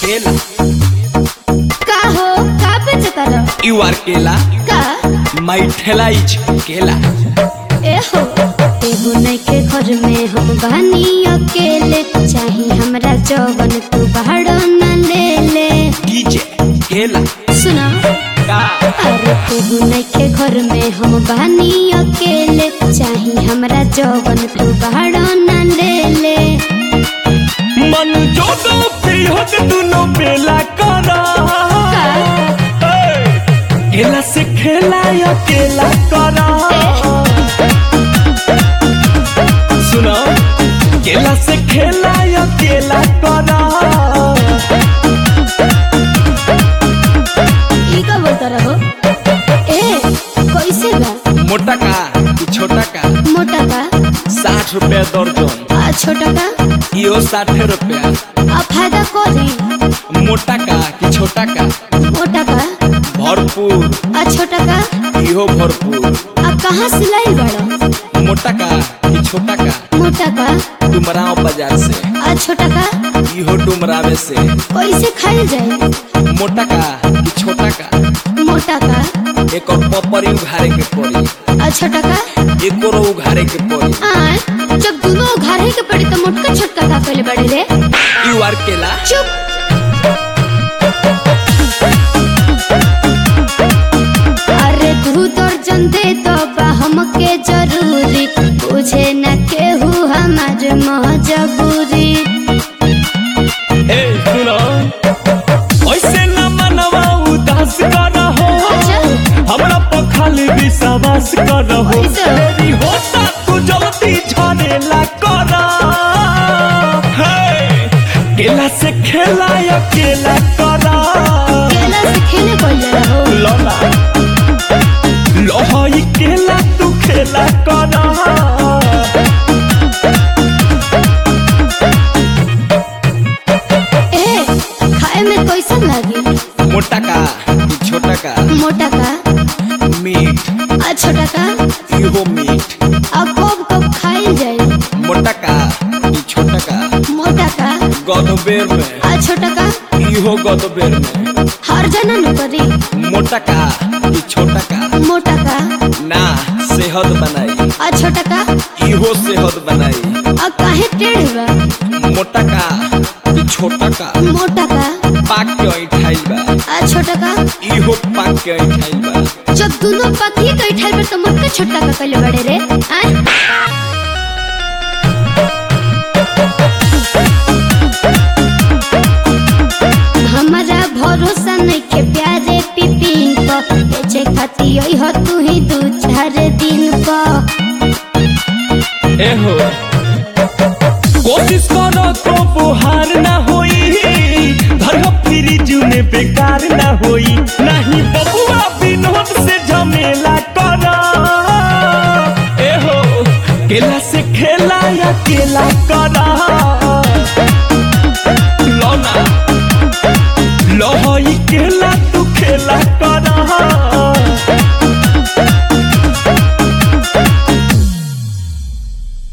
केला का हो का बेचतार यू आर केला का माई ठेला इज केला ए हो एगो नइखे घर में हम बानी अकेले चाही हमरा जवन तू बाहर न ले ले डीजे केला सुना का अरे एगो नइखे घर में हम बानी अकेले चाही हमरा जवन तू बाहर न ले ले मन जोदो पिहत दुनो बेला करा केला से खेला या केला करा सुनो केला से खेला या केला करा ई का बोलता रहो ए कैसे बा मोटा का कि छोटा का मोटा का साठ रुपया दर्जन आ छोटा का इहो साठ रुपया आ फायदा करी मोटा का कि छोटा का मोटा का भरपूर आ छोटा का इहो भरपूर आ कहाँ सिलाई बड़ा मोटा का कि छोटा का मोटा का डुमराव बाजार से आ छोटा का इहो डुमरावे से कैसे खाइल जाए मोटा का कि छोटा का मोटा का एक और पपरी उघारे के पड़ी आ छोटा का एक और उघारे के पड़ी आ जब दोनों घारे के पड़ी तो मोटका छोटका का पहले बड़े रे यू आर केला चुप अरे तू दर्जन दे तो बा हमके जरूरी बुझे न केहू हमार मजबूरी ए सुनो ऐसे न मनवा उदास कर हो अच्छा हमरा पर खाली विश्वास कर हो ऐसे? तेरी होता तू जल्दी झरेला कर हे केला से खेला या केला कर केला से खेले बोल रहो लोला लोहई केला तू खेला कर ए खाए में कैसन लागी मोटा का कि छोटा का मोटा का मीट आ छोटा का इहो मीट आ कब कब खाइल जाए मोटा का कि छोटा का मोटा का गदबेर में आ छोटा का इहो गदबेर में हर जना न करी मोटा का कि छोटा का मोटा का ना सेहत बनाई आ छोटा का इहो सेहत बनाई आ काहे टेढ़ बा मोटा का कि छोटा का मोटा का पाक के ऐठाइल बा आ छोटा का इहो पाक के ऐठाइल बा जब दोनों पति तो इठल पर तो मोटका छोटा का पहले बड़े रे आ? हमारा भरोसा नहीं के प्यारे पिपिन को बेचे खाती यही हो तू